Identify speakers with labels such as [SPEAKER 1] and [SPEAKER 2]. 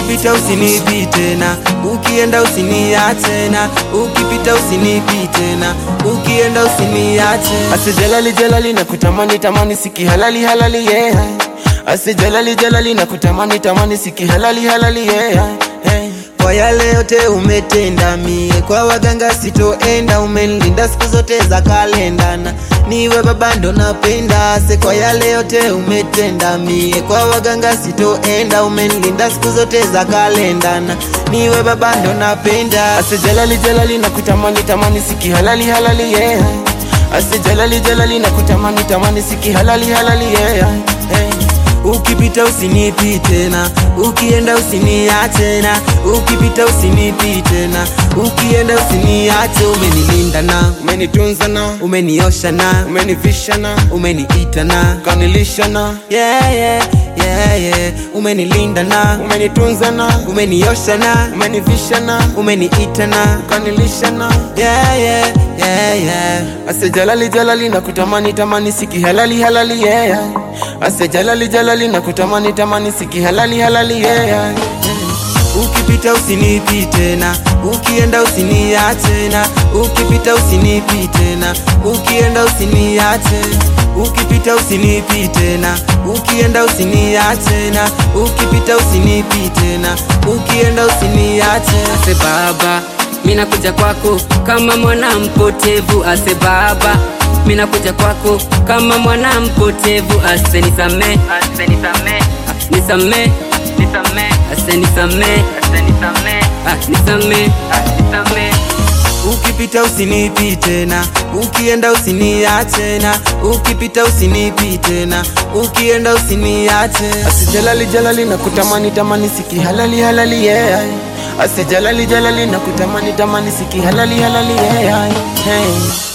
[SPEAKER 1] ukipita usinipite na ukienda usiniache na ukipita usinipite na ukienda usiniache
[SPEAKER 2] Ase jalali jalali na kutamani tamani siki halali halali yeah. Ase jalali jalali na kutamani tamani siki halali halali yeah. Hey.
[SPEAKER 1] kwa yale yote umetenda mie kwa waganga sitoenda umenilinda siku zote za kalenda na niwe baba ndo napenda se kwa yale yote umetenda mie kwa waganga sitoenda umenilinda siku zote za kalenda na niwe baba ndo napenda
[SPEAKER 2] Ase jalali jalali na kutamani tamani siki halali halali yeah. Ase jalali jalali na kutamani tamani siki halali halali yeah. Hey.
[SPEAKER 1] ukipita usinipite na ukienda usiniache na ukipita usinipite na ukienda usiniache umenilinda na
[SPEAKER 2] Umenitunza na
[SPEAKER 1] umeniosha na
[SPEAKER 2] umenivisha na
[SPEAKER 1] umeniita na
[SPEAKER 2] ukanilisha na
[SPEAKER 1] yeah, yeah, yeah, yeah. umenilinda na
[SPEAKER 2] umenitunza na
[SPEAKER 1] umeniosha na
[SPEAKER 2] umenivisha na
[SPEAKER 1] umeniita na
[SPEAKER 2] ukanilisha na
[SPEAKER 1] yeah, yeah, yeah, yeah.
[SPEAKER 2] Ase jalali jalali na kutamani tamani siki halali halali yeah. Ase jalali jalali na kutamani tamani siki halali halali yeah.
[SPEAKER 1] ukipita usinipite na ukienda usiniache na ukipita usinipite na ukienda usiniache ukipita usinipite na ukienda usiniache na ukipita usinipite na ukienda usiniache
[SPEAKER 3] ase baba minakuja kwako kama mwana mpotevu ase baba minakuja kwako kama mwana mpotevu ase nisame ase nisame nisame nisame ase nisame ase nisame ah nisame ah nisame
[SPEAKER 1] ukipita usinipite na ukienda usiniache na ukipita usinipite na ukienda usiniache
[SPEAKER 2] Ase jalali jalali na kutamani tamani siki halali halali yeah. Ase jalali jalali na kutamani tamani siki halali halali yeah. Hey.